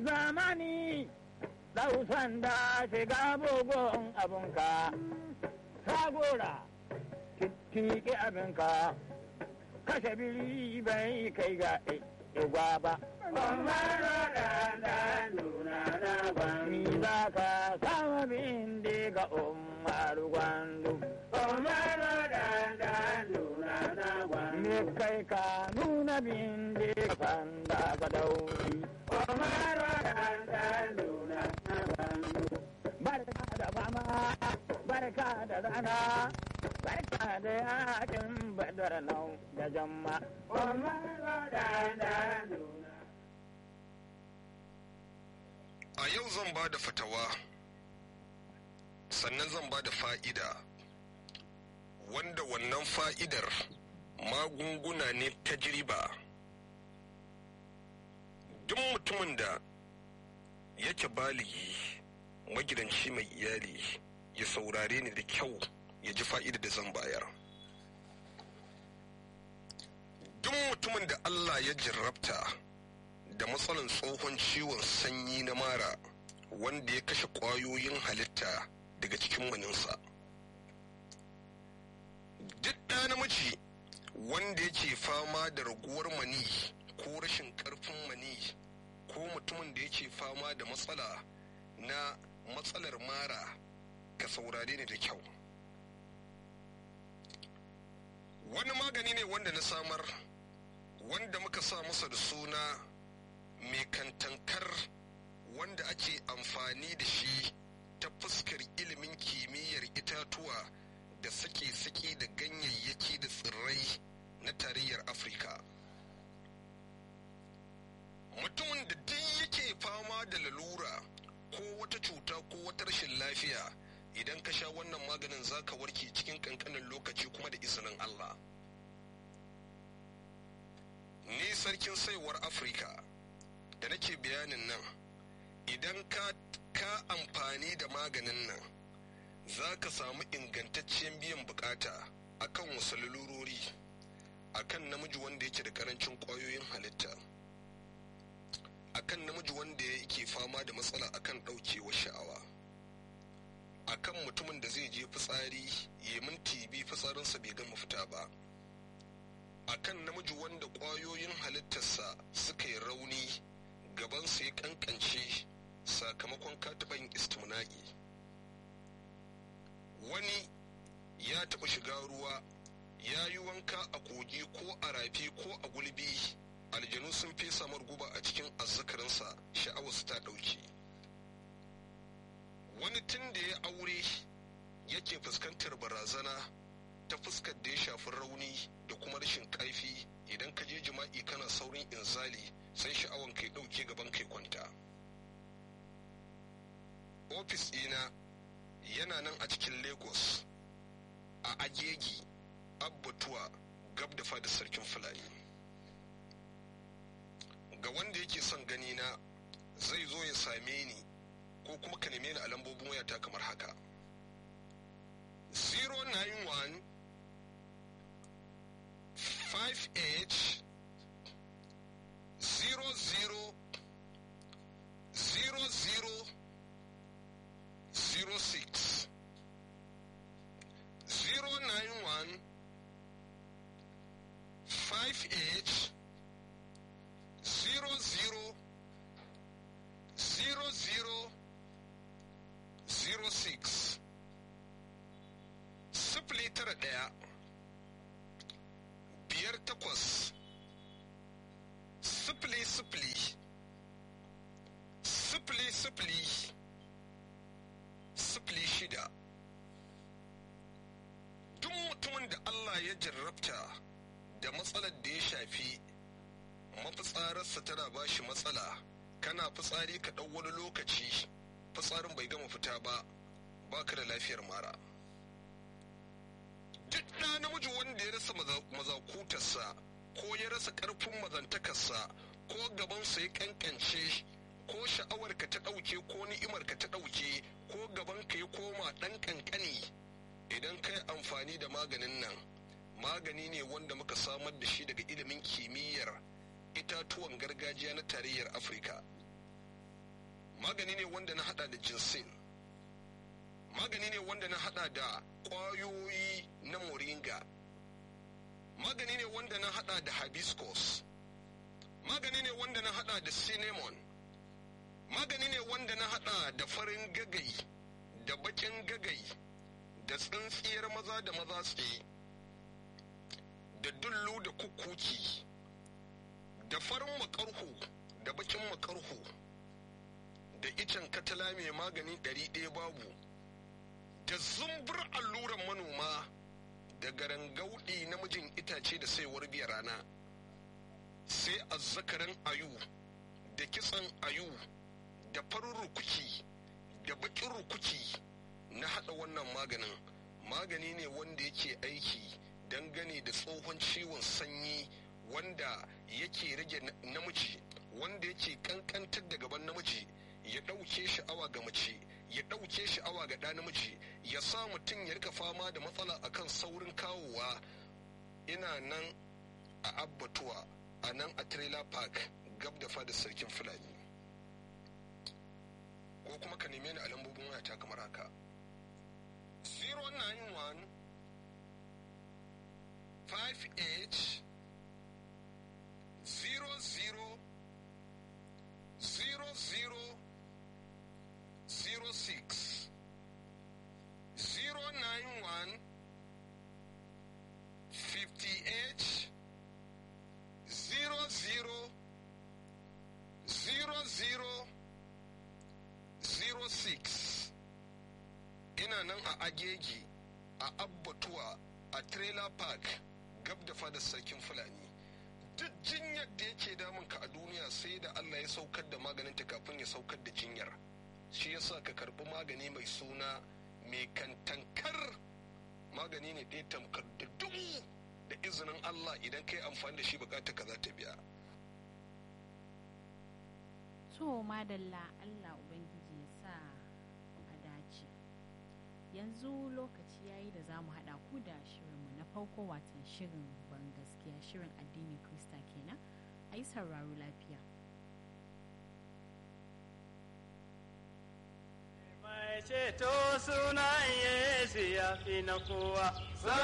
zamani dausan da shiga bugun abunka sagora tiki abinka kashe biri bai kai ga igwa ba ni za ka sama bin ga umar gwandu me kai ka nuna bin ka da ka dauri barka da fama barka da rana barka da yakin badar nau da jamma a yau zan ba da fatawa sannan zan ba da fa'ida wanda wannan fa'idar magunguna ne tajriba duk mutumin da yake baligi magidanci mai iyali ya saurare ni da kyau ya ji fa'ida da zan bayar duk mutumin da Allah ya jarrabta da matsalan tsohon ciwon sanyi na mara wanda ya kashe ƙwayoyin halitta daga cikin maninsa duk ɗa namiji wanda yake fama da raguwar mani ko rashin ƙarfin mani ko mutumin da yake fama da matsala na matsalar mara ka saurare ni da kyau wani magani ne wanda na samar wanda muka sa masa da suna mai kantankar wanda ake amfani da shi ta fuskar ilimin kimiyyar itatuwa da sake-sake da ganyayyaki da tsirrai na tarayyar afirka mutumin da duk yake fama da lalura ko wata cuta ko wata rashin lafiya idan ka sha wannan maganin zaka warke cikin kankanin lokaci kuma da izinin allah ni sarkin saiwar afirka da nake bayanin nan idan ka ka amfani da maganin nan za ka samu ingantacciyar biyan bukata akan wasu lalurori akan namiji wanda yake da karancin kwayoyin halitta akan namiji wanda yake fama da matsala akan ɗaukewar sha'awa akan mutumin da zai je fitsari ya minti bi fitsarinsa bai gama fita ba akan namiji wanda ƙwayoyin halittarsa suka yi rauni gabansa ya kankance sakamakon kataban istimna'i wani ya taɓa shiga ruwa ya yi wanka a kogi ko a rafi ko a gulbi aljanu sun fesa guba a cikin azzakarinsa sha'awarsa ta ɗauke wani tun da ya aure yake fuskantar barazana ta fuskar da ya shafi rauni da kuma rashin ƙarfi idan ka je jima'i kana saurin inzali sai sha'awan kai ɗauke gaban kai kwanta ofis ɗina yana nan a cikin lagos a agegi abbatuwa gab da fada sarkin fulani ga wanda yake son gani na zai zo ya same ni ko kuma ka neme ni a lambobin wayata kamar haka 091 58 00 00 06 091 58 00 00 06 sifili tara ɗaya biyar takwas sifili sifili sifili sifili sifili shida duk mutumin da Allah ya jarrabta da matsalar da ya shafi mafitsararsa tana ba shi matsala kana fitsari ka ɗau wani lokaci fitsarin bai gama fita ba baka da lafiyar mara duk ɗa namiji wanda ya rasa mazakutarsa ko ya rasa ƙarfin mazantakarsa ko gabansa ya kankance ko sha'awarka ta ɗauke ko ni'imarka ta ɗauke ko gabanka ya koma ɗan ƙanƙani idan kai amfani da maganin nan magani ne wanda muka samar da shi daga ilimin kimiyyar itatuwan gargajiya na tarayyar afirka magani ne wanda na hada da jinsin magani ne wanda na hada da kwayoyi na moringa magani ne wanda na hada da hibiscus magani ne wanda na hada da cinnamon magani ne wanda na hada da farin gagai da bakin gagai da tsintsiyar maza da maza tsaye da dullu da kukuki da farin makarhu da bakin makarhu da icen katala mai magani ɗari ɗaya babu da zumbur alluran manoma da garangaudi namijin itace da saiwar biya rana sai azzakarin ayu da kitsan ayu da farin rukuki da bakin rukuki na hada wannan maganin magani ne wanda yake aiki dangane da tsohon ciwon sanyi wanda yake rage namiji wanda yake kankantar da gaban namiji ya ɗauke sha'awa ga mace ya ɗauke sha'awa ga ɗa namiji ya sa mutum ya rika fama da matsala akan saurin kawowa ina nan a abbatuwa a nan a trailer park gab da fada sarkin fulani ko kuma ka neme ni a lambobin wayata kamar haka 091 58 00 00 06 091 58 00 00 06 ina nan a agegi a abbatuwa a trailer park gab da fadar sarkin fulani duk jinyar da yake damunka a duniya sai da allah ya saukar da maganinta kafin ya saukar da jinyar shi yasa ka karbi magani mai suna mai kantankar magani ne ɗaya tamkar da dubu da izinin allah idan ka yi amfani da shi bukata ka za ta biya to madalla allah ubangiji ya sa a dace yanzu lokaci yayi da za mu haɗa ku da shirinmu na farko watan shirin ban gaskiya shirin addinin krista kenan a yi sauraro lafiya mai ceto sunan yesu ya fi na kowa